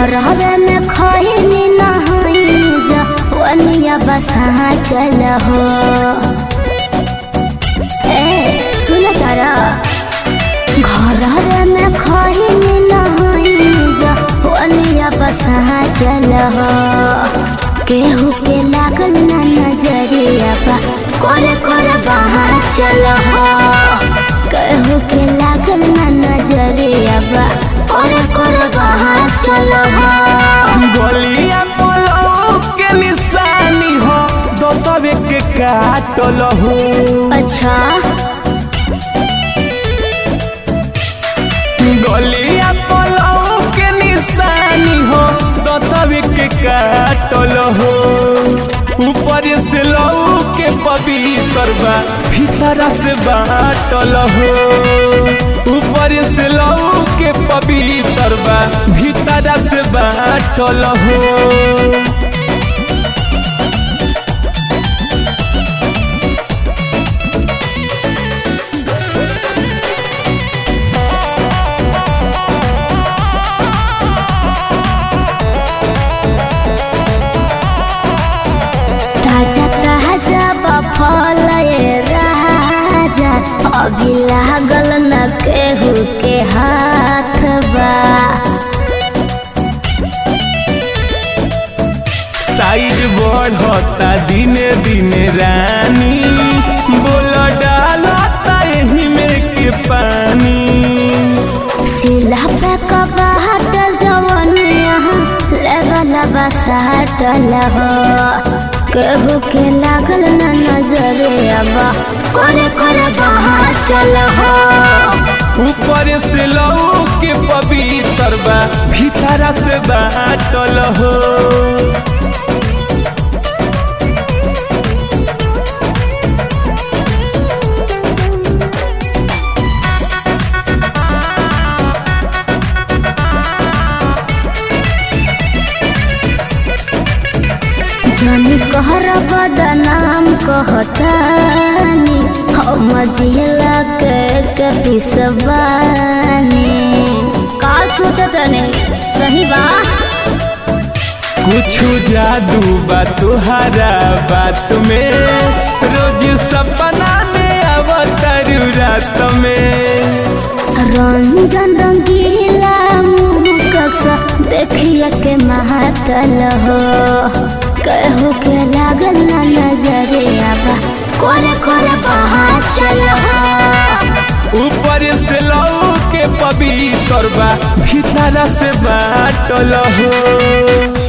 घर हवे में खैनी नहाई जा वनिया बसा चल हो ए सुन तारा घर हवे में खैनी नहाई जा वनिया बसा चल हो केहू के लागल ना नजरिया बा करे करे बहा चल हो केहू के लागल ना नजरिया बा करे करे बहा चल हो गलिया पलौ के निशानी हो दो तबे के काटल हो अच्छा गलिया पलौ के निशानी हो दो तबे के काटल हो ऊपर से लौ के पवित्र बा भीतर से बाटल हो ऊपर से लौ के पवित्र बा भीतर से बाटल हो ताजा ताजा बफल ये राजा अभी लागल न केहू के हाथ बा साइज बढ़ता दिने दिने रानी बोल डालता एही में के पानी सिला पे कबाट जवनिया लेवल बसाटल हो केहू के लागल न नजरे अब करे करे बहा चल हो ऊपर से लौ के पवित्र बा भीतर से बाटल हो जनी कहर बदनाम कहतानी हम जिला के के पिसबानी का सोचतने सही बा कुछ जादू बा तुहरा बात में रोज सपना में अवतर रात में रंजन रंगीला मुकस देखिए के महातल हो कहू के लागल ना नजरे आबा करे करे बहा चल हो ऊपर से लौ के पवित्र बा भीतर से बाटल हो